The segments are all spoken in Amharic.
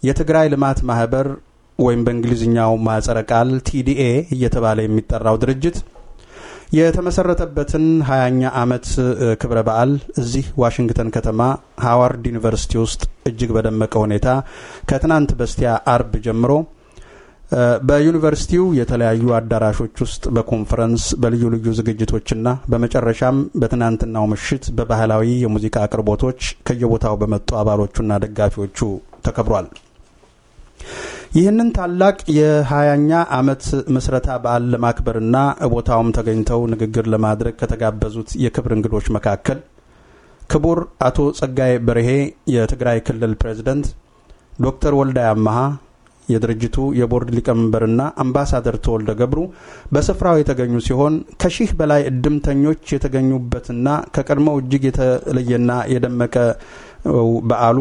የትግራይ ልማት ማህበር ወይም በእንግሊዝኛው ማጸረ ቃል ቲዲኤ እየተባለ የሚጠራው ድርጅት የተመሰረተበትን ሀያኛ ዓመት ክብረ በዓል እዚህ ዋሽንግተን ከተማ ሃዋርድ ዩኒቨርሲቲ ውስጥ እጅግ በደመቀ ሁኔታ ከትናንት በስቲያ አርብ ጀምሮ በዩኒቨርሲቲው የተለያዩ አዳራሾች ውስጥ በኮንፈረንስ በልዩ ልዩ ዝግጅቶችና በመጨረሻም በትናንትናው ምሽት በባህላዊ የሙዚቃ አቅርቦቶች ከየቦታው በመጡ አባሎቹና ደጋፊዎቹ ተከብሯል። ይህንን ታላቅ የሀያኛ ዓመት ምስረታ በዓል ለማክበርና ቦታውም ተገኝተው ንግግር ለማድረግ ከተጋበዙት የክብር እንግዶች መካከል ክቡር አቶ ጸጋይ በርሄ የትግራይ ክልል ፕሬዝደንት፣ ዶክተር ወልዳይ አመሃ የድርጅቱ የቦርድ ሊቀመንበርና አምባሳደር ተወልደ ገብሩ በስፍራው የተገኙ ሲሆን ከሺህ በላይ እድምተኞች የተገኙበትና ከቀድሞው እጅግ የተለየና የደመቀ በዓሉ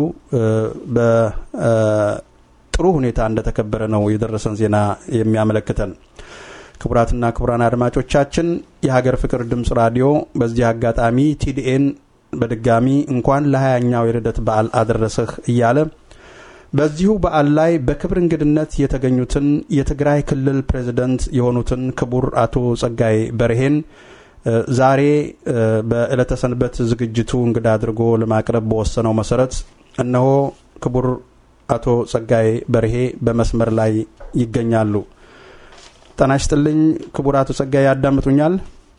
በጥሩ ሁኔታ እንደተከበረ ነው የደረሰን ዜና የሚያመለክተን። ክቡራትና ክቡራን አድማጮቻችን የሀገር ፍቅር ድምፅ ራዲዮ በዚህ አጋጣሚ ቲዲኤን በድጋሚ እንኳን ለሀያኛው የልደት በዓል አደረሰህ እያለ በዚሁ በዓል ላይ በክብር እንግድነት የተገኙትን የትግራይ ክልል ፕሬዝደንት የሆኑትን ክቡር አቶ ጸጋይ በርሄን ዛሬ በዕለተ ሰንበት ዝግጅቱ እንግዳ አድርጎ ለማቅረብ በወሰነው መሰረት እነሆ ክቡር አቶ ጸጋይ በርሄ በመስመር ላይ ይገኛሉ። ጤና ይስጥልኝ ክቡር አቶ ጸጋይ ያዳምጡኛል?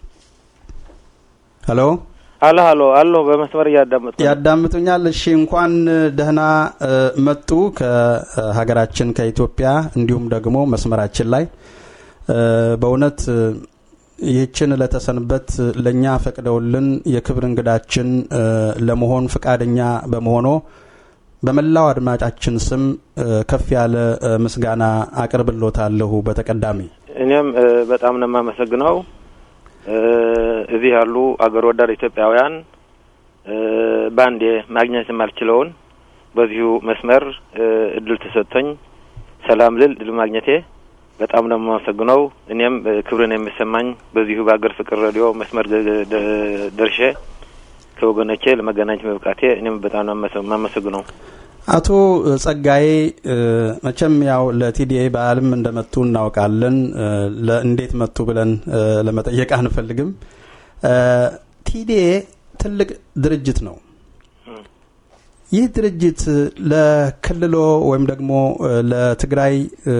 ሄሎ አሎ አሎ አሎ፣ በመስመር እያዳመጡ ያዳምጡኛል? እሺ፣ እንኳን ደህና መጡ ከሀገራችን ከኢትዮጵያ፣ እንዲሁም ደግሞ መስመራችን ላይ በእውነት ይህችን ለተሰንበት ለእኛ ፈቅደውልን የክብር እንግዳችን ለመሆን ፈቃደኛ በመሆኖ በመላው አድማጫችን ስም ከፍ ያለ ምስጋና አቅርብሎታለሁ። በተቀዳሚ እኔም በጣም ነው የማመሰግነው። እዚህ ያሉ አገር ወዳድ ኢትዮጵያውያን በአንዴ ማግኘት የማልችለውን በዚሁ መስመር እድል ተሰጥቶኝ ሰላም ልል እድል ማግኘቴ በጣም ነው የማመሰግነው። እኔም ክብርን የሚሰማኝ በዚሁ በአገር ፍቅር ሬዲዮ መስመር ደርሼ ከወገኖቼ ለመገናኘት መብቃቴ እኔም በጣም ነው የማመሰግነው። አቶ ጸጋዬ መቼም ያው ለቲዲኤ በዓልም እንደመጡ እናውቃለን። እንዴት መጡ ብለን ለመጠየቅ አንፈልግም። ቲዲኤ ትልቅ ድርጅት ነው። ይህ ድርጅት ለክልሎ ወይም ደግሞ ለትግራይ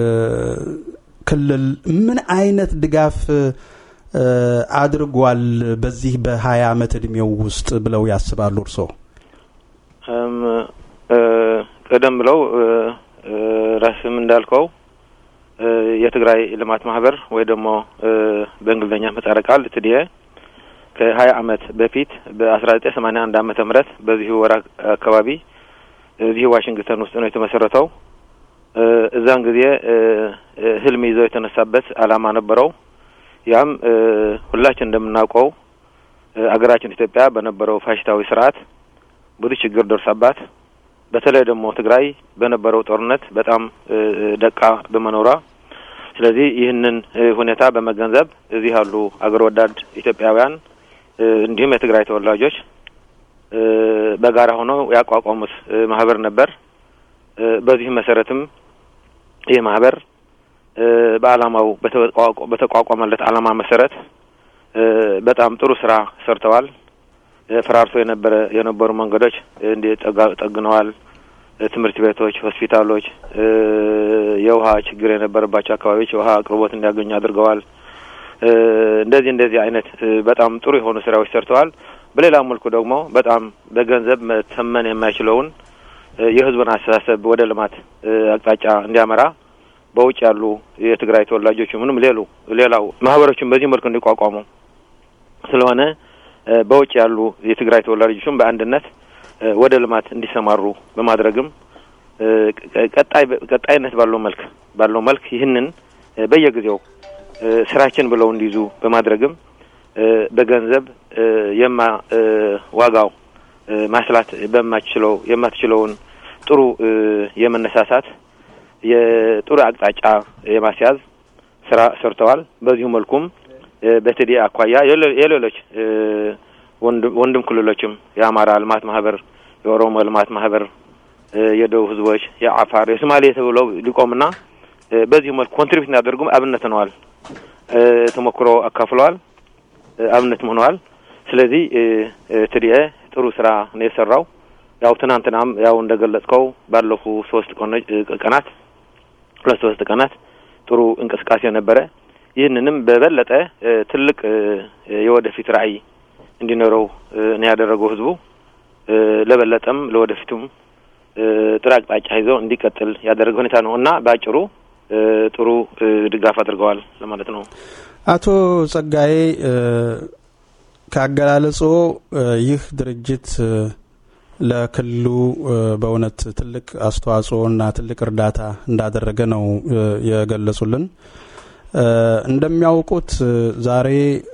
ክልል ምን አይነት ድጋፍ አድርጓል በዚህ በሀያ አመት እድሜው ውስጥ ብለው ያስባሉ እርስዎ? ቀደም ብለው ራስም እንዳልከው የትግራይ ልማት ማህበር ወይ ደግሞ በእንግሊዝኛ ምህጻረ ቃል ትዲኤ ከሀያ አመት በፊት በአስራ ዘጠኝ ሰማኒያ አንድ አመተ ምህረት በዚሁ ወር አካባቢ እዚህ ዋሽንግተን ውስጥ ነው የተመሰረተው። እዛን ጊዜ ህልም ይዘው የተነሳበት አላማ ነበረው። ያም ሁላችን እንደምናውቀው አገራችን ኢትዮጵያ በነበረው ፋሽስታዊ ስርዓት ብዙ ችግር ደርሳባት በተለይ ደግሞ ትግራይ በነበረው ጦርነት በጣም ደቃ በመኖሯ ስለዚህ ይህንን ሁኔታ በመገንዘብ እዚህ ያሉ አገር ወዳድ ኢትዮጵያውያን እንዲሁም የትግራይ ተወላጆች በጋራ ሆነው ያቋቋሙት ማህበር ነበር። በዚህ መሰረትም ይህ ማህበር በአላማው በተቋቋመለት አላማ መሰረት በጣም ጥሩ ስራ ሰርተዋል። ፈራርሶ የነበረ የነበሩ መንገዶች እንዲ ጠግነዋል። ትምህርት ቤቶች፣ ሆስፒታሎች፣ የውሃ ችግር የነበረባቸው አካባቢዎች የውሃ አቅርቦት እንዲያገኙ አድርገዋል። እንደዚህ እንደዚህ አይነት በጣም ጥሩ የሆኑ ስራዎች ሰርተዋል። በሌላ መልኩ ደግሞ በጣም በገንዘብ መተመን የማይችለውን የህዝቡን አስተሳሰብ ወደ ልማት አቅጣጫ እንዲያመራ በውጭ ያሉ የትግራይ ተወላጆች ምንም ሌሉ ሌላው ማህበሮችን በዚህ መልኩ እንዲቋቋሙ ስለሆነ በውጭ ያሉ የትግራይ ተወላጆችም በአንድነት ወደ ልማት እንዲሰማሩ በማድረግም ቀጣይ ቀጣይነት ባለው መልክ ባለው መልክ ይህንን በየጊዜው ስራችን ብለው እንዲይዙ በማድረግም በገንዘብ የማ ዋጋው ማስላት በማትችለው የማትችለውን ጥሩ የመነሳሳት የጥሩ አቅጣጫ የማስያዝ ስራ ሰርተዋል። በዚሁ መልኩም በትዲ አኳያ የሌሎች ወንድም ክልሎችም የአማራ ልማት ማህበር፣ የኦሮሞ ልማት ማህበር የደቡብ ህዝቦች፣ የአፋር፣ የሶማሌ ተብለው ሊቆምና በዚህ መልኩ ኮንትሪቢዩት እናደርጉም አብነት ሆነዋል። ተሞክሮ አካፍለዋል፣ አብነትም ሆነዋል። ስለዚህ ትዲኤ ጥሩ ስራ ነው የሰራው። ያው ትናንትናም ያው እንደገለጽከው ባለፉ ሶስት ቀናት ሁለት ሶስት ቀናት ጥሩ እንቅስቃሴ ነበረ። ይህንንም በበለጠ ትልቅ የወደፊት ራዕይ እንዲኖረው ነው ያደረገው ህዝቡ። ለበለጠም ለወደፊቱም ጥሩ አቅጣጫ ይዘው እንዲቀጥል ያደረገ ሁኔታ ነው እና በአጭሩ ጥሩ ድጋፍ አድርገዋል ለማለት ነው። አቶ ጸጋዬ ከአገላለጾ ይህ ድርጅት ለክልሉ በእውነት ትልቅ አስተዋጽኦ እና ትልቅ እርዳታ እንዳደረገ ነው የገለጹልን። እንደሚያውቁት ዛሬ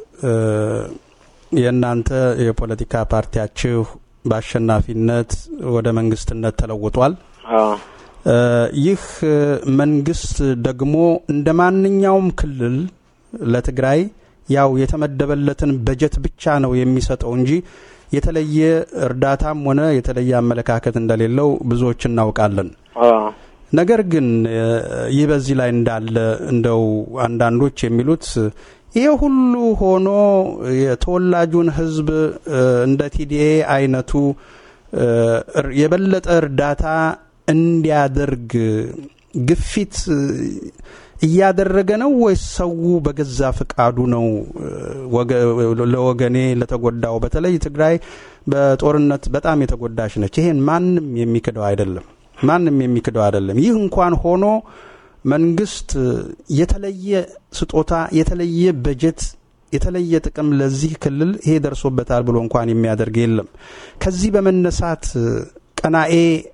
የእናንተ የፖለቲካ ፓርቲያችሁ በአሸናፊነት ወደ መንግስትነት ተለውጧል። ይህ መንግስት ደግሞ እንደ ማንኛውም ክልል ለትግራይ ያው የተመደበለትን በጀት ብቻ ነው የሚሰጠው እንጂ የተለየ እርዳታም ሆነ የተለየ አመለካከት እንደሌለው ብዙዎች እናውቃለን። ነገር ግን ይህ በዚህ ላይ እንዳለ እንደው አንዳንዶች የሚሉት ይሄ ሁሉ ሆኖ የተወላጁን ህዝብ እንደ ቲዲኤ አይነቱ የበለጠ እርዳታ እንዲያደርግ ግፊት እያደረገ ነው ወይስ ሰው በገዛ ፍቃዱ ነው ለወገኔ ለተጎዳው? በተለይ ትግራይ በጦርነት በጣም የተጎዳች ነች። ይሄን ማንም የሚክደው አይደለም። ማንም የሚክደው አይደለም። ይህ እንኳን ሆኖ መንግስት የተለየ ስጦታ፣ የተለየ በጀት፣ የተለየ ጥቅም ለዚህ ክልል ይሄ ደርሶበታል ብሎ እንኳን የሚያደርግ የለም። ከዚህ በመነሳት ቀናኤ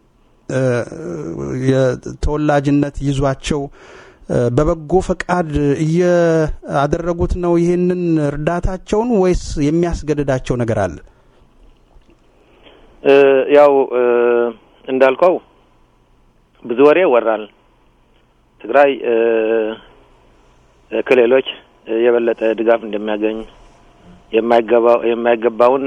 የተወላጅነት ይዟቸው በበጎ ፈቃድ እያደረጉት ነው ይህንን እርዳታቸውን ወይስ የሚያስገድዳቸው ነገር አለ? ያው እንዳልከው ብዙ ወሬ ይወራል። ትግራይ ከሌሎች የበለጠ ድጋፍ እንደሚያገኝ የማይገባውን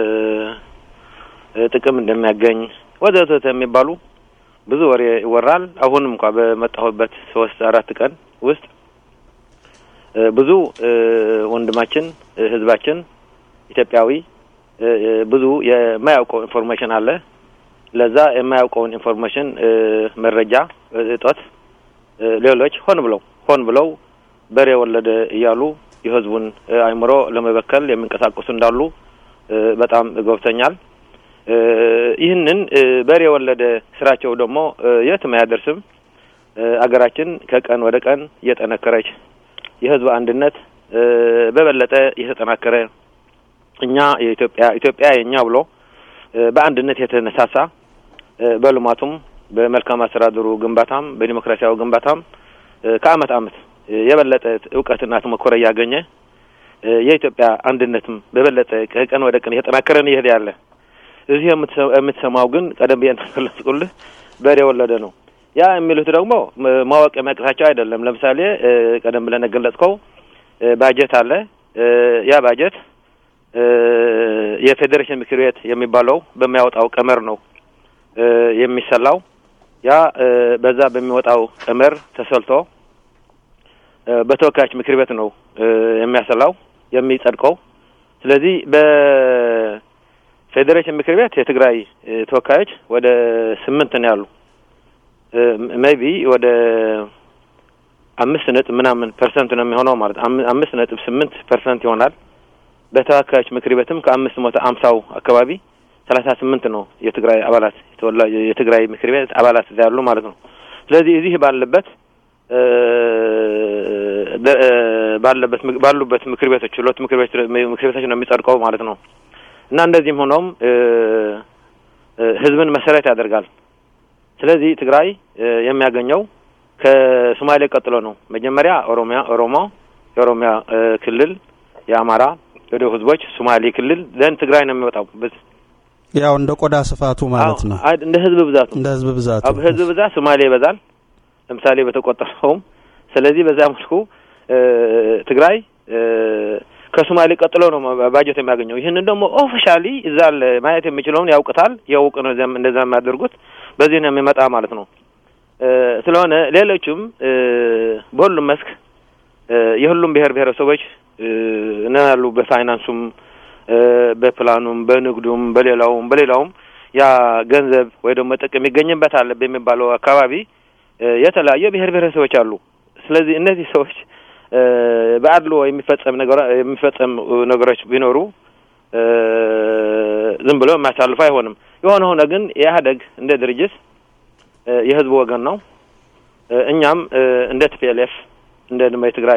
ጥቅም እንደሚያገኝ ወዘተ የሚባሉ ብዙ ወሬ ይወራል። አሁንም እንኳ በመጣሁበት ሶስት አራት ቀን ውስጥ ብዙ ወንድማችን ህዝባችን ኢትዮጵያዊ ብዙ የማያውቀው ኢንፎርሜሽን አለ። ለዛ የማያውቀውን ኢንፎርሜሽን መረጃ እጦት ሌሎች ሆን ብለው ሆን ብለው በሬ ወለደ እያሉ የህዝቡን አእምሮ ለመበከል የሚንቀሳቀሱ እንዳሉ በጣም ገብቶኛል። ይህንን በሬ የወለደ ስራቸው ደግሞ የትም አያደርስም። አገራችን ከቀን ወደ ቀን እየጠነከረች የህዝብ አንድነት በበለጠ እየተጠናከረ እኛ የኢትዮጵያ ኢትዮጵያ የኛ ብሎ በአንድነት የተነሳሳ በልማቱም በመልካም አስተዳደሩ ግንባታም በዲሞክራሲያዊ ግንባታም ከአመት አመት የበለጠ እውቀትና ተሞክሮ እያገኘ የኢትዮጵያ አንድነትም በበለጠ ከቀን ወደ ቀን እየተጠናከረን ይሄድ ያለ እዚህ የምትሰማው ግን ቀደም ብዬ እንደገለጽኩልህ በሬ የወለደ ነው። ያ የሚሉት ደግሞ ማወቅ የሚያቅታቸው አይደለም። ለምሳሌ ቀደም ብለን የገለጽከው ባጀት አለ። ያ ባጀት የፌዴሬሽን ምክር ቤት የሚባለው በሚያወጣው ቀመር ነው የሚሰላው። ያ በዛ በሚወጣው ቀመር ተሰልቶ በተወካዮች ምክር ቤት ነው የሚያሰላው የሚጸድቀው። ስለዚህ በፌዴሬሽን ምክር ቤት የትግራይ ተወካዮች ወደ ስምንት ነው ያሉ ሜይቢ ወደ አምስት ነጥብ ምናምን ፐርሰንት ነው የሚሆነው ማለት አምስት ነጥብ ስምንት ፐርሰንት ይሆናል። በተወካዮች ምክር ቤትም ከአምስት መቶ አምሳው አካባቢ ሰላሳ ስምንት ነው የትግራይ አባላት የትግራይ ምክር ቤት አባላት እዛ ያሉ ማለት ነው። ስለዚህ እዚህ ባለበት ባለበት ባሉበት ምክር ቤቶች ሁለት ምክር ቤቶች ምክር ቤቶች ነው የሚጸድቀው ማለት ነው እና እንደዚህም ሆኖም ህዝብን መሰረት ያደርጋል። ስለዚህ ትግራይ የሚያገኘው ከሶማሌ ቀጥሎ ነው። መጀመሪያ ኦሮሚያ ኦሮሞ የኦሮሚያ ክልል፣ የአማራ ወደ ህዝቦች ሶማሌ ክልል ዘንድ ትግራይ ነው የሚወጣው። ያው እንደ ቆዳ ስፋቱ ማለት ነው። እንደ ህዝብ ብዛቱ እንደ ህዝብ ብዛቱ ህዝብ ብዛት ሶማሌ ይበዛል። ለምሳሌ በተቆጠረውም ስለዚህ በዛ መልኩ ትግራይ ከሶማሌ ቀጥሎ ነው ባጀት የሚያገኘው። ይህንን ደግሞ ኦፊሻሊ እዛ ማየት የሚችለውን ያውቅታል። ያውቅ ነው እንደዛ የሚያደርጉት። በዚህ ነው የሚመጣ ማለት ነው። ስለሆነ ሌሎቹም በሁሉም መስክ የሁሉም ብሔር ብሔረሰቦች ነው ያሉ በፋይናንሱም፣ በፕላኑም፣ በንግዱም፣ በሌላውም በሌላውም ያ ገንዘብ ወይ ደግሞ ጥቅም ይገኝበታል በሚባለው አካባቢ የተለያዩ ብሔር ብሔረሰቦች አሉ። ስለዚህ እነዚህ ሰዎች በአድሎ የሚፈጸም ነገር የሚፈጸም ነገሮች ቢኖሩ ዝም ብሎ የሚያሳልፉ አይሆንም። የሆነ ሆነ ግን የኢህአደግ እንደ ድርጅት የህዝቡ ወገን ነው። እኛም እንደ ቲፒኤልኤፍ እንደ ድማ የትግራይ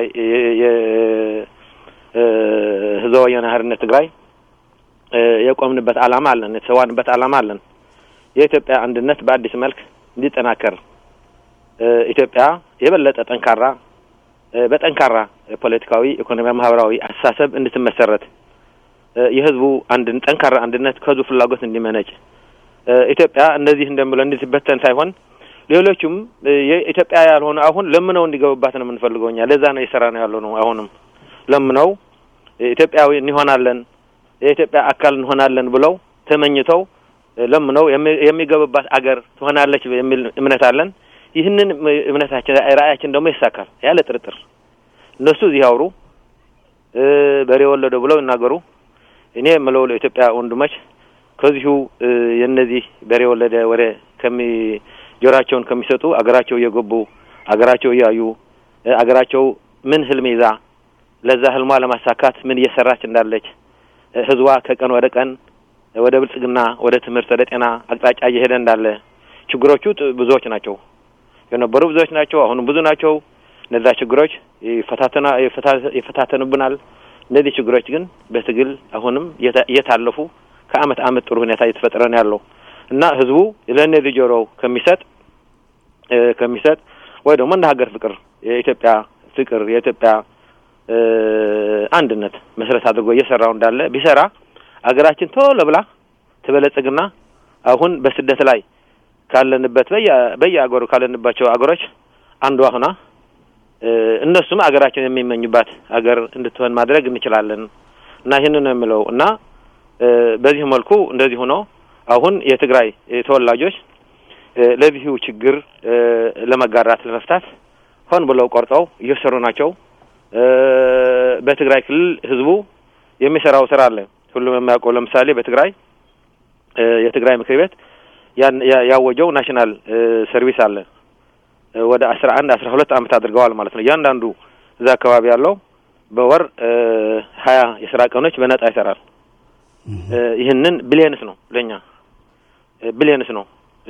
ህዝባዊ ወያነ ሓርነት ትግራይ የቆምንበት ዓላማ አለን፣ የተሰዋንበት ዓላማ አለን። የኢትዮጵያ አንድነት በአዲስ መልክ እንዲጠናከር ኢትዮጵያ የበለጠ ጠንካራ በጠንካራ ፖለቲካዊ፣ ኢኮኖሚያዊ፣ ማህበራዊ አስተሳሰብ እንድትመሰረት የህዝቡ አንድን ጠንካራ አንድነት ከህዝቡ ፍላጎት እንዲመነጭ ኢትዮጵያ እንደዚህ እንደምለው እንድትበተን ሳይሆን ሌሎቹም የኢትዮጵያ ያልሆነ አሁን ለምነው እንዲገቡባት ነው የምንፈልገው እኛ። ለዛ ነው የሰራ ነው ያለው ነው። አሁንም ለምነው ኢትዮጵያዊ እንሆናለን የኢትዮጵያ አካል እንሆናለን ብለው ተመኝተው ለምነው የሚገቡባት አገር ትሆናለች የሚል እምነት አለን። ይህንን እምነታችን ራእያችን ደግሞ ይሳካል ያለ ጥርጥር። እነሱ እዚህ ያውሩ በሬ ወለደ ብለው ይናገሩ። እኔ የምለው ለኢትዮጵያ ወንድሞች ከዚሁ የእነዚህ በሬ ወለደ ወሬ ከሚ ጆሮአቸውን ከሚሰጡ አገራቸው እየገቡ አገራቸው እያዩ አገራቸው ምን ህልም ይዛ ለዛ ህልሟ ለማሳካት ምን እየሰራች እንዳለች ህዝቧ ከቀን ወደ ቀን ወደ ብልጽግና፣ ወደ ትምህርት፣ ወደ ጤና አቅጣጫ እየሄደ እንዳለ ችግሮቹ ብዙዎች ናቸው የነበሩ ብዙዎች ናቸው። አሁንም ብዙ ናቸው። እነዛ ችግሮች ይፈታተና ይፈታተኑብናል። እነዚህ ችግሮች ግን በትግል አሁንም እየታለፉ ከአመት አመት ጥሩ ሁኔታ እየተፈጠረ ነው ያለው እና ህዝቡ ለእነዚህ ጆሮው ከሚሰጥ ከሚሰጥ ወይ ደግሞ እንደ ሀገር ፍቅር የኢትዮጵያ ፍቅር የኢትዮጵያ አንድነት መሰረት አድርጎ እየሰራው እንዳለ ቢሰራ አገራችን ቶሎ ብላ ትበለጽግና አሁን በስደት ላይ ካለንበት በየአገሩ ካለንባቸው አገሮች አንዷ ሁና እነሱም አገራችን የሚመኙባት አገር እንድትሆን ማድረግ እንችላለን እና ይህንን ነው የምለው እና በዚህ መልኩ እንደዚህ ሆኖ አሁን የትግራይ ተወላጆች ለዚሁ ችግር ለመጋራት ለመፍታት ሆን ብለው ቆርጠው እየሰሩ ናቸው። በትግራይ ክልል ህዝቡ የሚሰራው ስራ አለ። ሁሉም የሚያውቀው ለምሳሌ በትግራይ የትግራይ ምክር ቤት ያወጀው ናሽናል ሰርቪስ አለ። ወደ አስራ አንድ አስራ ሁለት አመት አድርገዋል ማለት ነው። እያንዳንዱ እዛ አካባቢ ያለው በወር ሀያ የስራ ቀኖች በነጻ ይሰራል። ይህንን ብሊየንስ ነው ለእኛ ብሊየንስ ነው።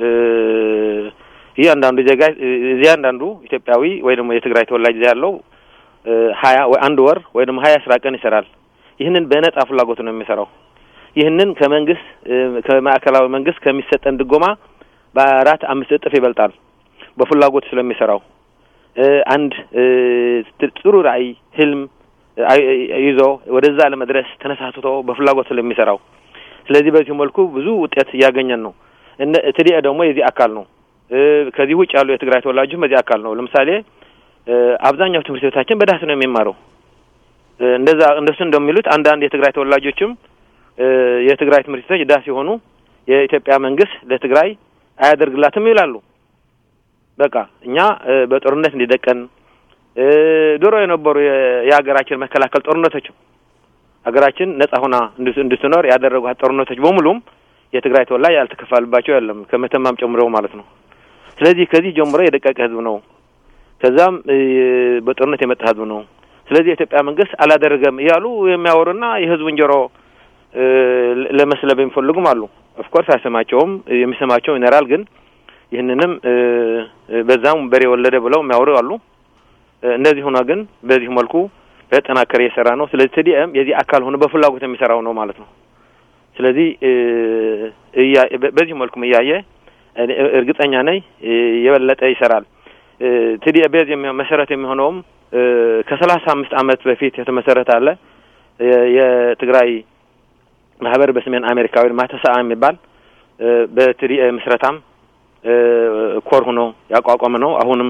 እያንዳንዱ ዜጋ እያንዳንዱ ኢትዮጵያዊ ወይ ደግሞ የትግራይ ተወላጅ ያለው ሀያ ወይ አንድ ወር ወይ ደግሞ ሀያ ስራ ቀን ይሰራል። ይህንን በነጻ ፍላጎት ነው የሚሰራው። ይህንን ከመንግስት ከማዕከላዊ መንግስት ከሚሰጠን ድጎማ በአራት አምስት እጥፍ ይበልጣል። በፍላጎት ስለሚሰራው አንድ ጥሩ ራዕይ ህልም ይዞ ወደዛ ለመድረስ ተነሳስቶ በፍላጎት ስለሚሰራው ስለዚህ በዚህ መልኩ ብዙ ውጤት እያገኘን ነው። ትዲኤ ደግሞ የዚህ አካል ነው። ከዚህ ውጭ ያሉ የትግራይ ተወላጆች በዚህ አካል ነው። ለምሳሌ አብዛኛው ትምህርት ቤታችን በዳስ ነው የሚማረው። እንደዛ እንደሱ እንደሚሉት አንዳንድ የትግራይ ተወላጆችም የትግራይ ትምህርት ቤቶች ዳስ ሲሆኑ የኢትዮጵያ መንግስት ለትግራይ አያደርግላትም ይላሉ። በቃ እኛ በጦርነት እንዲደቀን ድሮ የነበሩ የሀገራችን መከላከል ጦርነቶች ሀገራችን ነጻ ሆና እንድትኖር ያደረጓት ጦርነቶች በሙሉም የትግራይ ተወላጅ ያልተከፋልባቸው የለም ከመተማም ጨምሮ ማለት ነው። ስለዚህ ከዚህ ጀምሮ የደቀቀ ህዝብ ነው። ከዛም በጦርነት የመጣ ህዝብ ነው። ስለዚህ የኢትዮጵያ መንግስት አላደረገም እያሉ የሚያወሩና የህዝቡን ጆሮ ለመስለብ የሚፈልጉም አሉ። ኦፍኮርስ አይሰማቸውም፣ የሚሰማቸው ይኖራል። ግን ይህንንም በዛም በሬ ወለደ ብለው የሚያወሩ አሉ። እንደዚህ ሆኖ ግን በዚህ መልኩ በጠናከረ እየሰራ ነው። ስለዚህ ትዲኤም የዚህ አካል ሆኖ በፍላጎት የሚሰራው ነው ማለት ነው። ስለዚህ በዚህ መልኩም እያየ እርግጠኛ ነኝ የበለጠ ይሰራል። ትዲኤ ቤዝ መሰረት የሚሆነውም ከሰላሳ አምስት አመት በፊት የተመሰረተ አለ የትግራይ ማህበር በሰሜን አሜሪካዊ ማተሰአ የሚባል በትዲኤ ምስረታም ኮር ሆኖ ያቋቋመ ነው። አሁንም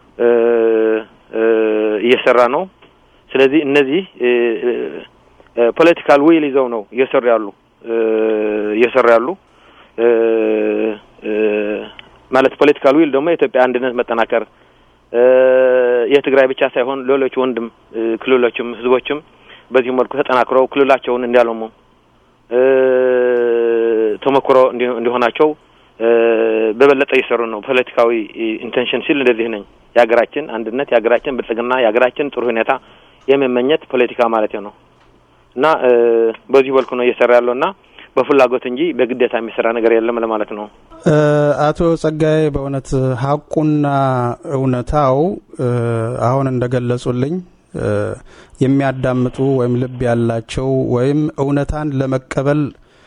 እየሰራ ነው። ስለዚህ እነዚህ ፖለቲካል ዊል ይዘው ነው እየሰሩ ያሉ እየሰሩ ያሉ ማለት ፖለቲካል ዊል ደግሞ የኢትዮጵያ አንድነት መጠናከር የትግራይ ብቻ ሳይሆን ሌሎች ወንድም ክልሎችም ህዝቦችም በዚህ መልኩ ተጠናክረው ክልላቸውን እንዲያለሙ ተሞክሮ እንዲሆናቸው በበለጠ እየሰሩ ነው። ፖለቲካዊ ኢንቴንሽን ሲል እንደዚህ ነኝ። የሀገራችን አንድነት፣ የሀገራችን ብልጽግና፣ የሀገራችን ጥሩ ሁኔታ የመመኘት ፖለቲካ ማለት ነው እና በዚህ መልኩ ነው እየሰራ ያለው እና በፍላጎት እንጂ በግዴታ የሚሰራ ነገር የለም ለማለት ነው። አቶ ጸጋዬ በእውነት ሀቁና እውነታው አሁን እንደገለጹልኝ የሚያዳምጡ ወይም ልብ ያላቸው ወይም እውነታን ለመቀበል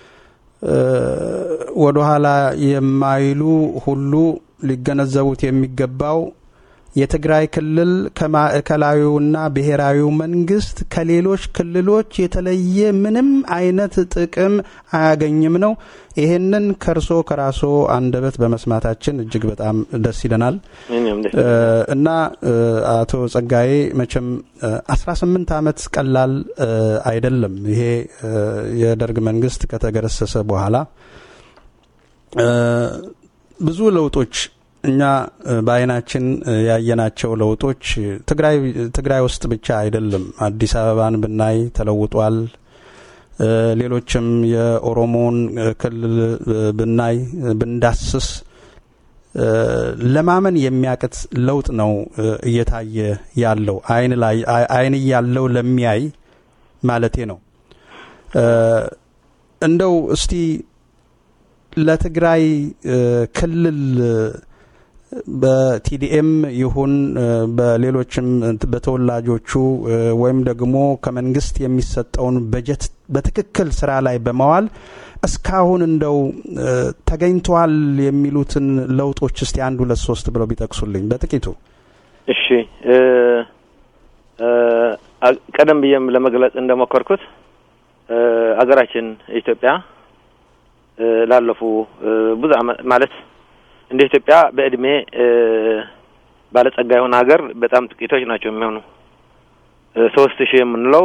ወደኋላ የማይሉ ሁሉ ሊገነዘቡት የሚገባው የትግራይ ክልል ከማዕከላዊውና ብሔራዊው መንግስት ከሌሎች ክልሎች የተለየ ምንም አይነት ጥቅም አያገኝም ነው። ይሄንን ከእርሶ ከራሶ አንደበት በመስማታችን እጅግ በጣም ደስ ይለናል እና አቶ ጸጋዬ መቼም አስራ ስምንት አመት ቀላል አይደለም። ይሄ የደርግ መንግስት ከተገረሰሰ በኋላ ብዙ ለውጦች እኛ በአይናችን ያየናቸው ለውጦች ትግራይ ትግራይ ውስጥ ብቻ አይደለም። አዲስ አበባን ብናይ ተለውጧል። ሌሎችም የኦሮሞን ክልል ብናይ ብንዳስስ ለማመን የሚያቅት ለውጥ ነው እየታየ ያለው አይን ላይ አይን ያለው ለሚያይ ማለቴ ነው። እንደው እስቲ ለትግራይ ክልል በቲዲኤም ይሁን በሌሎችም በተወላጆቹ ወይም ደግሞ ከመንግስት የሚሰጠውን በጀት በትክክል ስራ ላይ በመዋል እስካሁን እንደው ተገኝተዋል የሚሉትን ለውጦች እስቲ አንድ ሁለት ሶስት ብለው ቢጠቅሱልኝ በጥቂቱ። እሺ፣ ቀደም ብዬም ለመግለጽ እንደሞከርኩት አገራችን ኢትዮጵያ ላለፉ ብዙ አመት ማለት እንደ ኢትዮጵያ በእድሜ ባለጸጋ የሆነ ሀገር በጣም ጥቂቶች ናቸው የሚሆኑ። ሶስት ሺህ የምንለው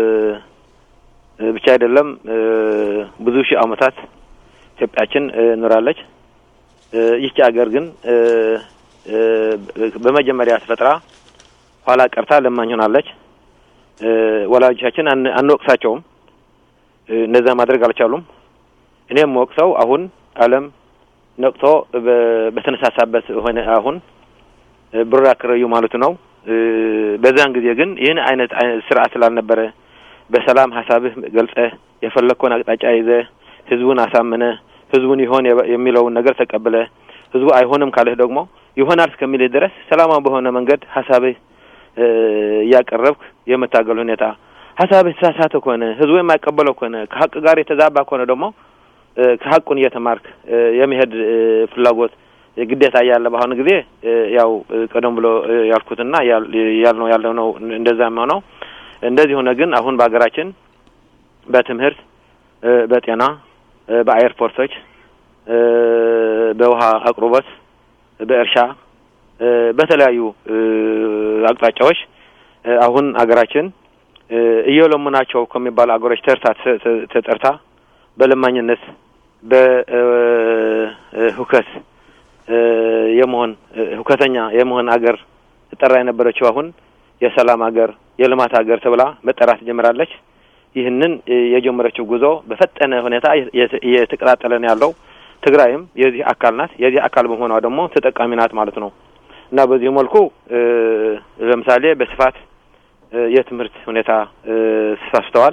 ብቻ አይደለም፣ ብዙ ሺህ አመታት ኢትዮጵያችን ኖራለች። ይህች ሀገር ግን በመጀመሪያ ተፈጥራ ኋላ ቀርታ ለማኝ ሆናለች። ወላጆቻችን አንወቅሳቸውም፣ እነዛ ማድረግ አልቻሉም። እኔም ወቅሰው አሁን ዓለም ነቅቶ በተነሳሳበት ሆነ አሁን ብር ያከረዩ ማለቱ ነው። በዛን ጊዜ ግን ይህን አይነት ስርዓት ስላልነበረ በሰላም ሀሳብህ ገልጸህ የፈለግከውን አቅጣጫ ይዘህ ህዝቡን አሳምነ ህዝቡን ይሆን የሚለውን ነገር ተቀብለ ህዝቡ አይሆንም ካለህ ደግሞ ይሆናል እስከሚልህ ድረስ ሰላማዊ በሆነ መንገድ ሀሳብህ እያቀረብክ የመታገል ሁኔታ ሀሳብህ የተሳሳተ ከሆነ ህዝቡ የማይቀበለው ከሆነ ከሀቅ ጋር የተዛባ ከሆነ ደግሞ ከሀቁን እየተማርክ የመሄድ ፍላጎት ግዴታ እያለ በአሁኑ ጊዜ ያው ቀደም ብሎ ያልኩትና ያልነው ያለው ነው እንደዛ የሚሆነው። እንደዚህ ሆነ ግን አሁን በሀገራችን በትምህርት፣ በጤና፣ በአየርፖርቶች፣ በውሃ አቅርቦት፣ በእርሻ፣ በተለያዩ አቅጣጫዎች አሁን ሀገራችን እየለሙ ናቸው ከሚባሉ አገሮች ተርታ ተጠርታ በለማኝነት በሁከት የመሆን ሁከተኛ የመሆን አገር ትጠራ የነበረችው አሁን የሰላም ሀገር የልማት ሀገር ተብላ መጠራት ጀምራለች። ይህንን የጀመረችው ጉዞ በፈጠነ ሁኔታ እየተቀጣጠለ ነው ያለው። ትግራይም የዚህ አካል ናት። የዚህ አካል በመሆኗ ደግሞ ተጠቃሚ ናት ማለት ነው እና በዚህ መልኩ ለምሳሌ በስፋት የትምህርት ሁኔታ ተሳስተዋል።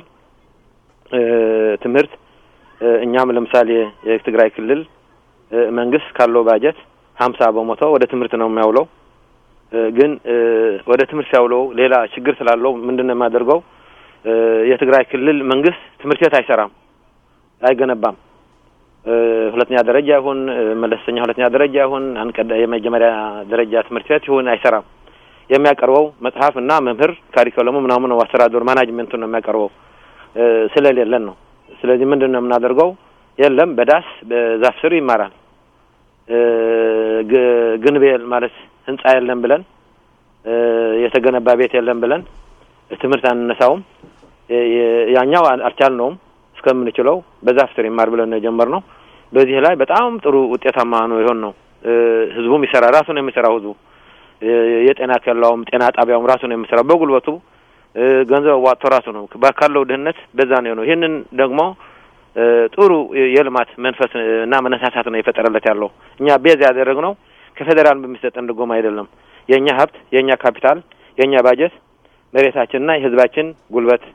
ትምህርት እኛም ለምሳሌ የትግራይ ክልል መንግስት ካለው ባጀት ሀምሳ በመቶ ወደ ትምህርት ነው የሚያውለው። ግን ወደ ትምህርት ሲያውለው ሌላ ችግር ስላለው ምንድን ነው የሚያደርገው? የትግራይ ክልል መንግስት ትምህርት ቤት አይሰራም፣ አይገነባም። ሁለተኛ ደረጃ ይሁን መለስተኛ ሁለተኛ ደረጃ ይሁን አንቀዳ የመጀመሪያ ደረጃ ትምህርት ቤት ይሁን አይሰራም። የሚያቀርበው መጽሐፍ እና መምህር ካሪኩለሙ ምናምን ነው፣ አስተዳደሩ ማናጅመንቱን ነው የሚያቀርበው ስለሌለን ነው። ስለዚህ ምንድን ነው የምናደርገው? የለም በዳስ በዛፍ ስር ይማራል። ግንብ ማለት ህንጻ የለም ብለን የተገነባ ቤት የለም ብለን ትምህርት አንነሳውም። ያኛው አልቻልነውም እስከምንችለው በዛፍ ስር ይማር ብለን ነው የጀመርነው። በዚህ ላይ በጣም ጥሩ ውጤታማ ነው የሆን ነው። ህዝቡም ይሰራ ራሱ ነው የሚሰራው። ህዝቡ የጤና ኬላውም ጤና ጣቢያውም ራሱ ነው የሚሰራው በጉልበቱ ገንዘብ ዋጥቶ ራሱ ነው ካለው ድህነት በዛ ነው ነው። ይህንን ደግሞ ጥሩ የልማት መንፈስ እና መነሳሳት ነው የፈጠረለት ያለው። እኛ ቤዝ ያደረግነው ከፌዴራል በሚሰጠን ድጎማ አይደለም። የእኛ ሀብት፣ የእኛ ካፒታል፣ የእኛ ባጀት፣ መሬታችንና የህዝባችን ጉልበት፣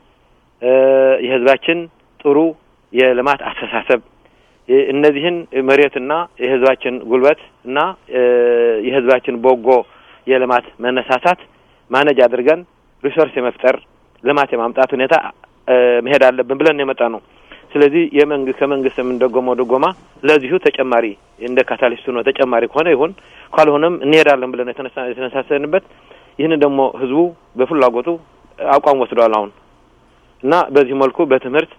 የህዝባችን ጥሩ የልማት አስተሳሰብ እነዚህን መሬትና የህዝባችን ጉልበት እና የህዝባችን በጎ የልማት መነሳሳት ማነጅ አድርገን ሪሶርስ የመፍጠር ልማት የማምጣት ሁኔታ መሄድ አለብን ብለን የመጣ ነው። ስለዚህ የመንግ ከመንግስት የምንደጎመው ድጎማ ለዚሁ ተጨማሪ እንደ ካታሊስቱ ነው። ተጨማሪ ከሆነ ይሁን፣ ካልሆነም እንሄዳለን ብለን የተነሳሰንበት ይህንን ደግሞ ህዝቡ በፍላጎቱ አቋም ወስዷል አሁን እና በዚህ መልኩ በትምህርት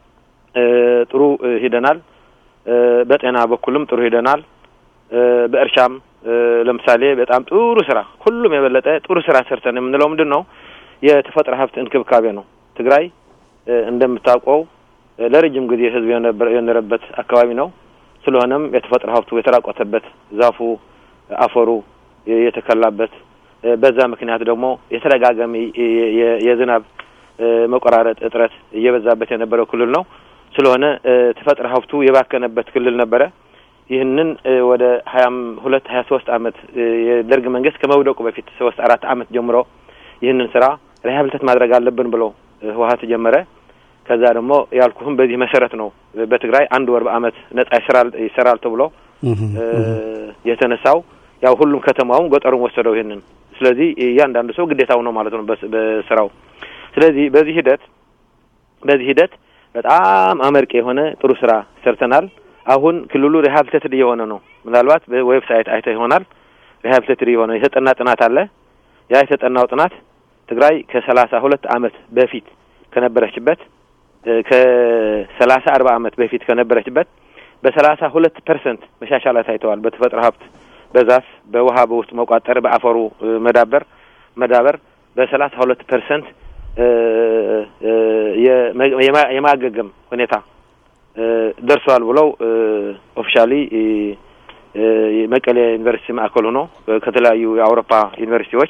ጥሩ ሂደናል። በጤና በኩልም ጥሩ ሂደናል። በእርሻም ለምሳሌ በጣም ጥሩ ስራ ሁሉም የበለጠ ጥሩ ስራ ሰርተን የምንለው ምንድን ነው? የተፈጥሮ ሀብት እንክብካቤ ነው። ትግራይ እንደምታውቀው ለረጅም ጊዜ ህዝብ የኖረበት አካባቢ ነው። ስለሆነም የተፈጥሮ ሀብቱ የተራቆተበት፣ ዛፉ፣ አፈሩ የተከላበት በዛ ምክንያት ደግሞ የተደጋጋሚ የዝናብ መቆራረጥ እጥረት እየበዛበት የነበረው ክልል ነው። ስለሆነ ተፈጥሮ ሀብቱ የባከነበት ክልል ነበረ። ይህንን ወደ ሀያም ሁለት ሀያ ሶስት አመት የደርግ መንግስት ከመውደቁ በፊት ሶስት አራት አመት ጀምሮ ይህንን ስራ ሪሀብሊቴት ማድረግ አለብን ብሎ ህወሀት ጀመረ። ከዛ ደግሞ ያልኩህም በዚህ መሰረት ነው በትግራይ አንድ ወር በአመት ነጻ ይሰራል ይሰራል ተብሎ የተነሳው። ያው ሁሉም ከተማውም ገጠሩም ወሰደው ይህንን። ስለዚህ እያንዳንዱ ሰው ግዴታው ነው ማለት ነው በስራው። ስለዚህ በዚህ ሂደት በዚህ ሂደት በጣም አመርቂ የሆነ ጥሩ ስራ ሰርተናል። አሁን ክልሉ ሪሀብሊቴትድ እየሆነ ነው። ምናልባት በዌብሳይት አይተህ ይሆናል። ሪሀብሊቴትድ የሆነ የተጠና ጥናት አለ። ያ የተጠናው ጥናት ትግራይ ከሰላሳ ሁለት አመት በፊት ከነበረችበት ከሰላሳ አርባ አመት በፊት ከነበረችበት በሰላሳ ሁለት ፐርሰንት መሻሻላት ታይተዋል። በተፈጥሮ ሀብት፣ በዛፍ፣ በውሃ በውስጥ መቋጠር፣ በአፈሩ መዳበር መዳበር በሰላሳ ሁለት ፐርሰንት የማገገም ሁኔታ ደርሷል ብለው ኦፊሻሊ መቀሌ ዩኒቨርሲቲ ማዕከል ሆኖ ከተለያዩ የአውሮፓ ዩኒቨርሲቲዎች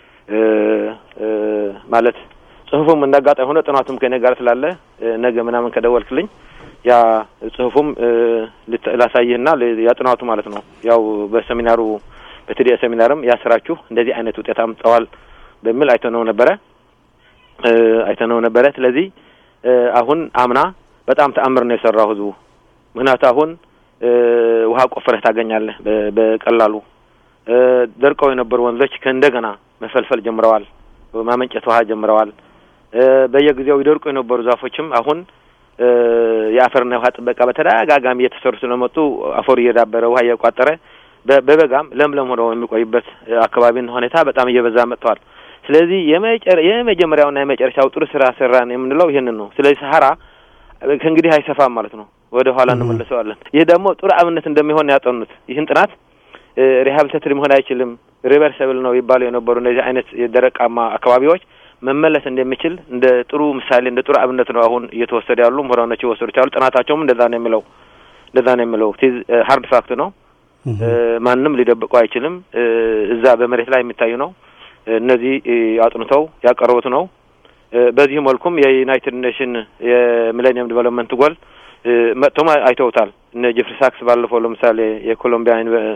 ማለት ጽሁፉም እንዳጋጣሚ ሆነ ጥናቱም ከኔ ጋር ስላለ ነገ ምናምን ከደወልክልኝ ያ ጽሁፉም ላሳይህና ያ ጥናቱ ማለት ነው። ያው በሰሚናሩ በትዲኤ ሰሚናርም ያስራችሁ እንደዚህ አይነት ውጤት አምጥተዋል በሚል አይተነው ነበረ አይተነው ነበረ። ስለዚህ አሁን አምና በጣም ተአምር ነው የሰራው ህዝቡ። ምክንያቱ አሁን ውሃ ቆፍረህ ታገኛለህ በቀላሉ። ደርቀው የነበሩ ወንዞች ከእንደገና መፈልፈል ጀምረዋል፣ ማመንጨት ውሃ ጀምረዋል። በየጊዜው ይደርቁ የነበሩ ዛፎችም አሁን የአፈርና የውሃ ጥበቃ በተደጋጋሚ እየተሰሩ ስለመጡ አፈሩ እየዳበረ ውሃ እየቋጠረ በበጋም ለምለም ሆነው የሚቆይበት አካባቢን ሁኔታ በጣም እየበዛ መጥተዋል። ስለዚህ የመጀመሪያውና የመጨረሻው ጥሩ ስራ ሰራን የምንለው ይህንን ነው። ስለዚህ ሰሀራ ከእንግዲህ አይሰፋም ማለት ነው። ወደ ኋላ እንመለሰዋለን። ይህ ደግሞ ጥሩ አብነት እንደሚሆን ያጠኑት ይህን ጥናት ሪሀብሊቴትድ መሆን አይችልም ሪቨርሰብል ነው ይባሉ የነበሩ እነዚህ አይነት የደረቃማ አካባቢዎች መመለስ እንደሚችል እንደ ጥሩ ምሳሌ እንደ ጥሩ አብነት ነው አሁን እየተወሰደ ያሉ ምሁራኖች የወሰዱት ያሉ ጥናታቸውም እንደዛ ነው የሚለው እንደዛ ነው የሚለው ቲዝ ሀርድ ፋክት ነው። ማንም ሊደብቀው አይችልም። እዛ በመሬት ላይ የሚታዩ ነው። እነዚህ አጥንተው ያቀረቡት ነው። በዚህ መልኩም የዩናይትድ ኔሽን የሚሌኒየም ዲቨሎፕመንት ጎል መጥቶም አይተውታል። እነ ጀፍሪ ሳክስ ባለፈው ለምሳሌ የኮሎምቢያ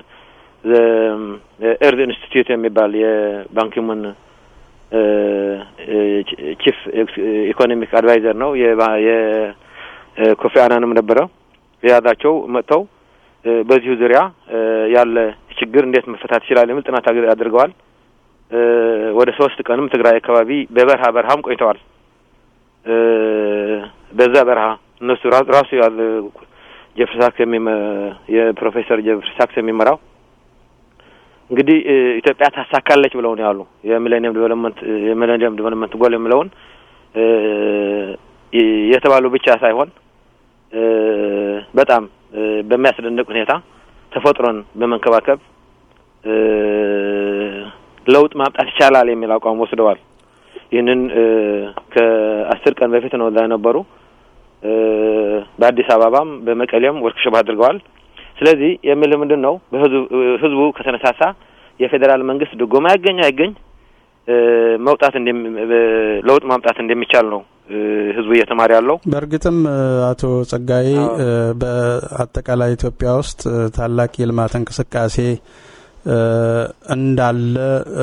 ኤርዝ ኢንስቲትዩት የሚባል የባንኪሙን ቺፍ ኢኮኖሚክ አድቫይዘር ነው የኮፊ አናንም ነበረው የያዛቸው መጥተው በዚሁ ዙሪያ ያለ ችግር እንዴት መፈታት ይችላል የሚል ጥናት አድርገዋል። ወደ ሶስት ቀንም ትግራይ አካባቢ በበረሃ በረሃም ቆይተዋል። በዛ በረሃ እነሱ ራሱ ያለ ጀፍሪ ሳክስ የፕሮፌሰር ጀፍሪ ሳክስ የሚመራው እንግዲህ ኢትዮጵያ ታሳካለች ብለው ነው ያሉ የሚሌኒየም ዲቨሎፕመንት የሚሌኒየም ዲቨሎፕመንት ጎል የሚለውን የተባሉ ብቻ ሳይሆን በጣም በሚያስደንቅ ሁኔታ ተፈጥሮን በመንከባከብ ለውጥ ማምጣት ይቻላል የሚል አቋም ወስደዋል። ይህንን ከአስር ቀን በፊት ነው እዛ የነበሩ። በአዲስ አበባም በመቀሌም ወርክሾፕ አድርገዋል። ስለዚህ የምልህ ምንድን ነው ህዝቡ ከተነሳሳ የፌዴራል መንግስት ድጎማ ያገኝ አይገኝ መውጣት ለውጥ ማምጣት እንደሚቻል ነው ህዝቡ እየተማረ ያለው። በእርግጥም አቶ ጸጋዬ በአጠቃላይ ኢትዮጵያ ውስጥ ታላቅ የልማት እንቅስቃሴ እንዳለ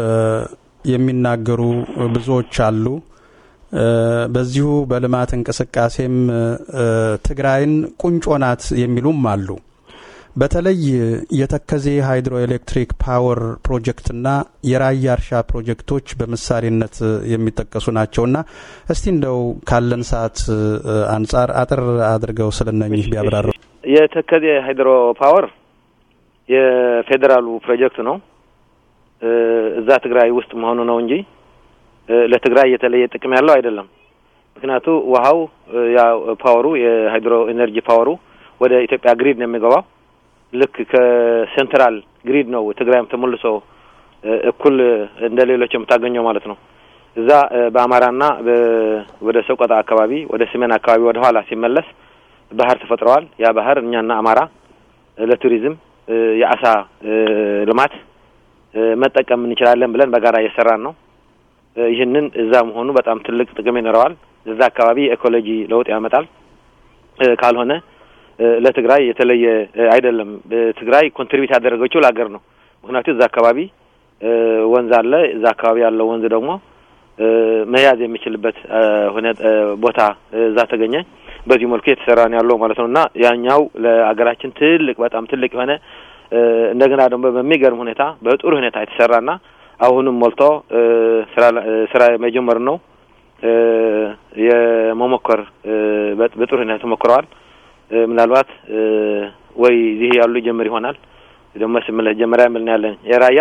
የሚናገሩ ብዙዎች አሉ። በዚሁ በልማት እንቅስቃሴም ትግራይን ቁንጮ ናት የሚሉም አሉ። በተለይ የተከዜ ሃይድሮ ኤሌክትሪክ ፓወር ፕሮጀክትና የራያ እርሻ ፕሮጀክቶች በምሳሌነት የሚጠቀሱ ናቸውና እስቲ እንደው ካለን ሰዓት አንጻር አጥር አድርገው ስለነኚህ ቢያብራሩ። የተከዜ ሃይድሮ ፓወር የፌዴራሉ ፕሮጀክት ነው። እዛ ትግራይ ውስጥ መሆኑ ነው እንጂ ለትግራይ የተለየ ጥቅም ያለው አይደለም። ምክንያቱ ውሃው ያ ፓወሩ የሃይድሮ ኤነርጂ ፓወሩ ወደ ኢትዮጵያ ግሪድ ነው የሚገባው ልክ ከሴንትራል ግሪድ ነው ትግራይም ተመልሶ እኩል እንደ ሌሎች የምታገኘው ማለት ነው። እዛ በአማራና ወደ ሰቆጣ አካባቢ ወደ ሰሜን አካባቢ ወደ ኋላ ሲመለስ ባህር ተፈጥረዋል። ያ ባህር እኛና አማራ ለቱሪዝም የአሳ ልማት መጠቀም እንችላለን ብለን በጋራ እየሰራን ነው። ይህንን እዛ መሆኑ በጣም ትልቅ ጥቅም ይኖረዋል። እዛ አካባቢ ኢኮሎጂ ለውጥ ያመጣል። ካልሆነ ለትግራይ የተለየ አይደለም። ትግራይ ኮንትሪቢዩት ያደረገችው ለሀገር ነው። ምክንያቱም እዛ አካባቢ ወንዝ አለ። እዛ አካባቢ ያለው ወንዝ ደግሞ መያዝ የሚችልበት ቦታ እዛ ተገኘ። በዚህ መልኩ የተሰራ ነው ያለው ማለት ነው እና ያኛው ለሀገራችን ትልቅ በጣም ትልቅ የሆነ እንደገና ደግሞ በሚገርም ሁኔታ በጥሩ ሁኔታ የተሰራና አሁንም ሞልቶ ስራ መጀመር ነው የመሞከር በጥሩ ሁኔታ ተሞክረዋል። ምናልባት ወይ እዚህ ያሉ ጀምር ይሆናል ደግሞ ስምለት ጀመሪያ ምልን ያለን የራያ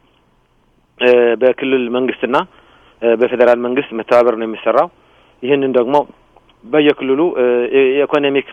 በክልል መንግስትና በፌዴራል መንግስት መተባበር ነው የሚሰራው። ይህንን ደግሞ በየክልሉ የኢኮኖሚክ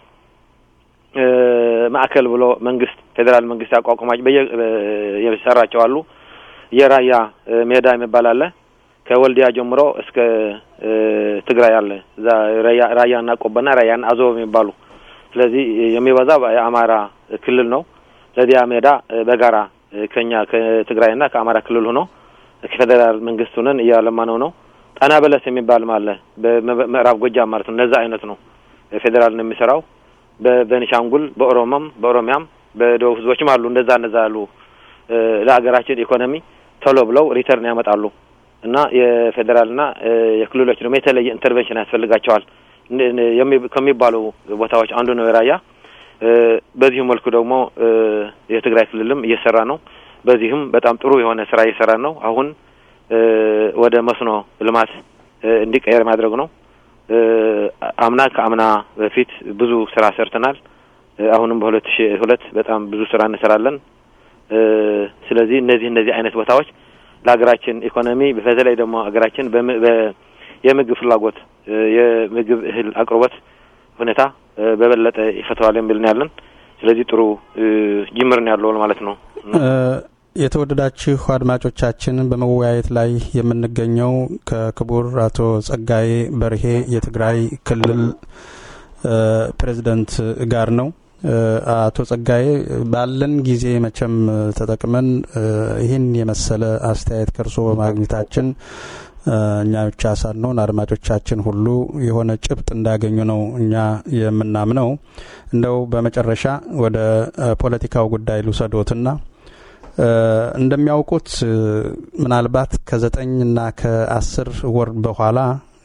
ማዕከል ብሎ መንግስት ፌዴራል መንግስት ያቋቁማቸው በየ የሰራቸው አሉ። የራያ ሜዳ የሚባል አለ። ከወልዲያ ጀምሮ እስከ ትግራይ አለ። እዛ ራያና ቆቦና ራያና አዘቦ የሚባሉ ስለዚህ የሚበዛ የአማራ ክልል ነው። ለዚያ ሜዳ በጋራ ከኛ ከትግራይና ከአማራ ክልል ሆኖ ከፌዴራል መንግስት ሆነን እያለማ ነው ነው ጣና በለስ የሚባልም አለ በምዕራብ ጎጃም ማለት ነው። እነዛ አይነት ነው ፌዴራል ነው የሚሰራው። በቤኒሻንጉል በኦሮሞም በኦሮሚያም በደቡብ ህዝቦችም አሉ። እንደዛ እንደዛ አሉ ለሀገራችን ኢኮኖሚ ቶሎ ብለው ሪተርን ያመጣሉ እና የፌዴራልና የክልሎች ደግሞ የተለየ ኢንተርቬንሽን ያስፈልጋቸዋል ከሚባሉ ቦታዎች አንዱ ነው የራያ። በዚሁ መልኩ ደግሞ የትግራይ ክልልም እየሰራ ነው። በዚህም በጣም ጥሩ የሆነ ስራ እየሰራ ነው። አሁን ወደ መስኖ ልማት እንዲቀየር ማድረግ ነው። አምና ከአምና በፊት ብዙ ስራ ሰርተናል። አሁንም በሁለት ሺ ሁለት በጣም ብዙ ስራ እንሰራለን። ስለዚህ እነዚህ እነዚህ አይነት ቦታዎች ለሀገራችን ኢኮኖሚ በተለይ ደግሞ ሀገራችን የምግብ ፍላጎት የምግብ እህል አቅርቦት ሁኔታ በበለጠ ይፈተዋል የሚል ነው ያለን። ስለዚህ ጥሩ ጅምር ነው ያለው ማለት ነው። የተወደዳችሁ አድማጮቻችን በመወያየት ላይ የምንገኘው ከክቡር አቶ ጸጋዬ በርሄ የትግራይ ክልል ፕሬዚደንት ጋር ነው። አቶ ጸጋዬ ባለን ጊዜ መቼም ተጠቅመን ይህን የመሰለ አስተያየት ከርሶ በማግኘታችን እኛ ብቻ ሳንሆን አድማጮቻችን ሁሉ የሆነ ጭብጥ እንዳገኙ ነው እኛ የምናምነው። እንደው በመጨረሻ ወደ ፖለቲካው ጉዳይ ልውሰዶትና እንደሚያውቁት ምናልባት ከዘጠኝና ከአስር ወር በኋላ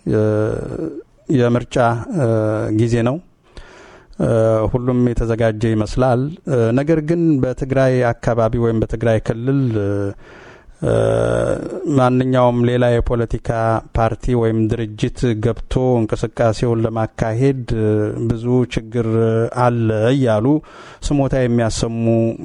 የምርጫ ጊዜ ነው። ሁሉም የተዘጋጀ ይመስላል። ነገር ግን በትግራይ አካባቢ ወይም በትግራይ ክልል ማንኛውም ሌላ የፖለቲካ ፓርቲ ወይም ድርጅት ገብቶ እንቅስቃሴውን ለማካሄድ ብዙ ችግር አለ እያሉ ስሞታ የሚያሰሙ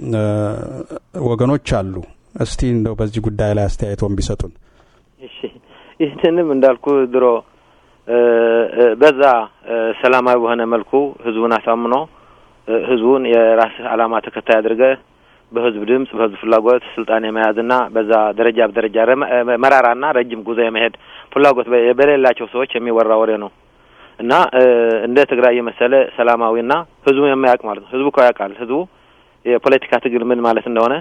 ወገኖች አሉ። እስቲ እንደው በዚህ ጉዳይ ላይ አስተያየቶን ቢሰጡን። እሺ፣ ይህንንም እንዳልኩ ድሮ በዛ ሰላማዊ በሆነ መልኩ ህዝቡን አሳምኖ ህዝቡን የራስህ ዓላማ ተከታይ አድርገህ በህዝብ ድምጽ በህዝብ ፍላጎት ስልጣን የመያዝና በዛ ደረጃ በደረጃ መራራና ረጅም ጉዞ የመሄድ ፍላጎት በሌላቸው ሰዎች የሚወራ ወሬ ነው እና እንደ ትግራይ የመሰለ ሰላማዊና ህዝቡ የማያውቅ ማለት ነው። ህዝቡ እኮ ያውቃል። ህዝቡ የፖለቲካ ትግል ምን ማለት እንደሆነ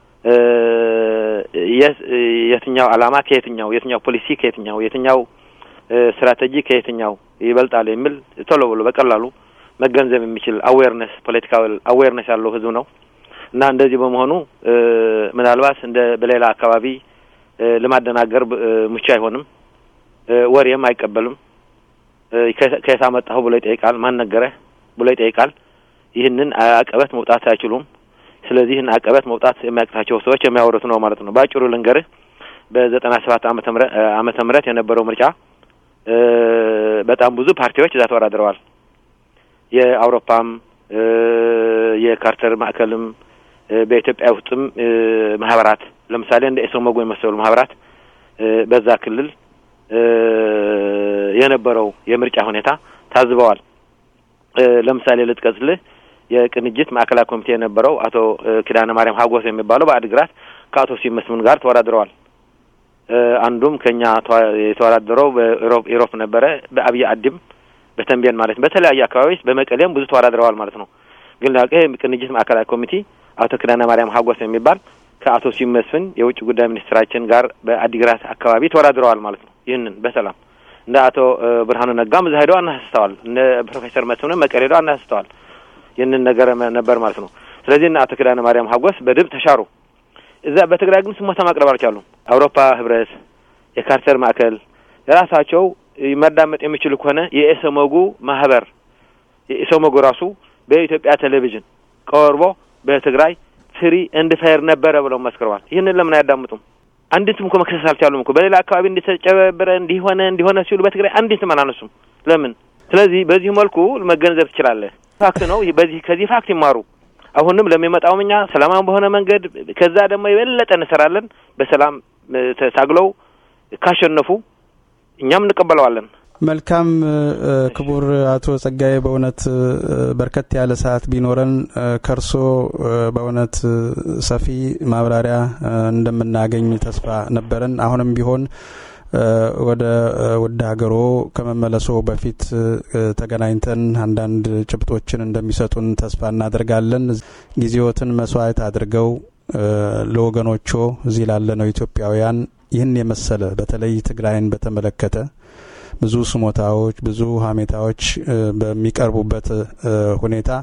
የትኛው ዓላማ ከየትኛው የትኛው ፖሊሲ ከየትኛው የትኛው ስትራቴጂ ከየትኛው ይበልጣል የሚል ቶሎ ብሎ በቀላሉ መገንዘብ የሚችል አዌርነስ ፖለቲካዊ አዌርነስ ያለው ህዝብ ነው እና እንደዚህ በመሆኑ ምናልባት እንደ በሌላ አካባቢ ለማደናገር ምቹ አይሆንም። ወሬም አይቀበልም። ከየት አመጣሁ ብሎ ይጠይቃል። ማን ነገረህ ብሎ ይጠይቃል። ይህንን አቀበት መውጣት አይችሉም። ስለዚህ ይህን አቀበት መውጣት የሚያቅታቸው ሰዎች የሚያወሩት ነው ማለት ነው። በአጭሩ ልንገርህ በዘጠና ሰባት ዓመተ ምህረት የነበረው ምርጫ በጣም ብዙ ፓርቲዎች እዛ ተወዳድረዋል። የአውሮፓም የካርተር ማዕከልም በኢትዮጵያ ውስጥም ማህበራት ለምሳሌ እንደ ኢሰመጉ የመሰሉ ማህበራት በዛ ክልል የነበረው የምርጫ ሁኔታ ታዝበዋል። ለምሳሌ ልጥቀስልህ የቅንጅት ማዕከላዊ ኮሚቴ የነበረው አቶ ኪዳነ ማርያም ሀጎስ የሚባለው በአድግራት ከአቶ ሲመስምን ጋር ተወዳድረዋል። አንዱም ከኛ የተወዳደረው በኢሮፕ ነበረ። በአብይ አዲም በተንቤን ማለት ነው። በተለያዩ አካባቢዎች በመቀሌም ብዙ ተወዳድረዋል ማለት ነው። ግን ላቀ ቅንጅት ማዕከላዊ ኮሚቴ አቶ ኪዳነ ማርያም ሀጎስ የሚባል ከአቶ ሲመስፍን የውጭ ጉዳይ ሚኒስትራችን ጋር በአዲግራት አካባቢ ተወዳድረዋል ማለት ነው። ይህንን በሰላም እንደ አቶ ብርሃኑ ነጋም እዛ ሄደው አናስተዋል። እነ ፕሮፌሰር መስፍንም መቀሌ ሄደው አናስተዋል። ይህንን ነገር ነበር ማለት ነው። ስለዚህ እነ አቶ ኪዳነ ማርያም ሀጎስ በድብ ተሻሩ። እዛ በትግራይ ግን ስሞታ ማቅረብ አልቻሉም። አውሮፓ ህብረት፣ የካርተር ማዕከል የራሳቸው መዳመጥ የሚችሉ ከሆነ የኢሰመጉ ማህበር የኢሰመጉ ራሱ በኢትዮጵያ ቴሌቪዥን ቀርቦ በትግራይ ፍሪ ኤንድ ፌር ነበረ ብለው መስክረዋል። ይህንን ለምን አያዳምጡም? አንዲትም እኮ መክሰስ አልቻሉም እኮ በሌላ አካባቢ እንዲተጨበረ እንዲሆነ እንዲሆነ ሲሉ በትግራይ አንዲትም አላነሱም። ለምን? ስለዚህ በዚህ መልኩ መገንዘብ ትችላለህ። ፋክት ነው። በዚህ ከዚህ ፋክት ይማሩ። አሁንም ለሚመጣውም እኛ ሰላማዊ በሆነ መንገድ ከዛ ደግሞ የበለጠ እንሰራለን። በሰላም ተታግለው ካሸነፉ እኛም እንቀበለዋለን። መልካም ክቡር አቶ ጸጋዬ፣ በእውነት በርከት ያለ ሰዓት ቢኖረን ከርሶ በእውነት ሰፊ ማብራሪያ እንደምናገኝ ተስፋ ነበረን። አሁንም ቢሆን ወደ ውድ ሀገሮ ከመመለሶ በፊት ተገናኝተን አንዳንድ ጭብጦችን እንደሚሰጡን ተስፋ እናደርጋለን። ጊዜዎትን መስዋዕት አድርገው ለወገኖቹ እዚህ ላለነው ኢትዮጵያውያን ይህን የመሰለ በተለይ ትግራይን በተመለከተ ብዙ ስሞታዎች፣ ብዙ ሀሜታዎች በሚቀርቡበት ሁኔታ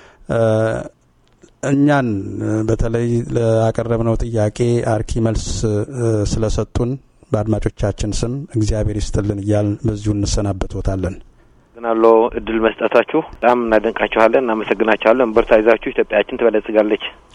እኛን በተለይ ላቀረብነው ጥያቄ አርኪ መልስ ስለሰጡን በአድማጮቻችን ስም እግዚአብሔር ይስጥልን እያል በዚሁ እንሰናበቶታለን። ግናሎ እድል መስጠታችሁ በጣም እናደንቃችኋለን፣ እናመሰግናችኋለን። በርታ ይዛችሁ ኢትዮጵያችን ትበለጽጋለች።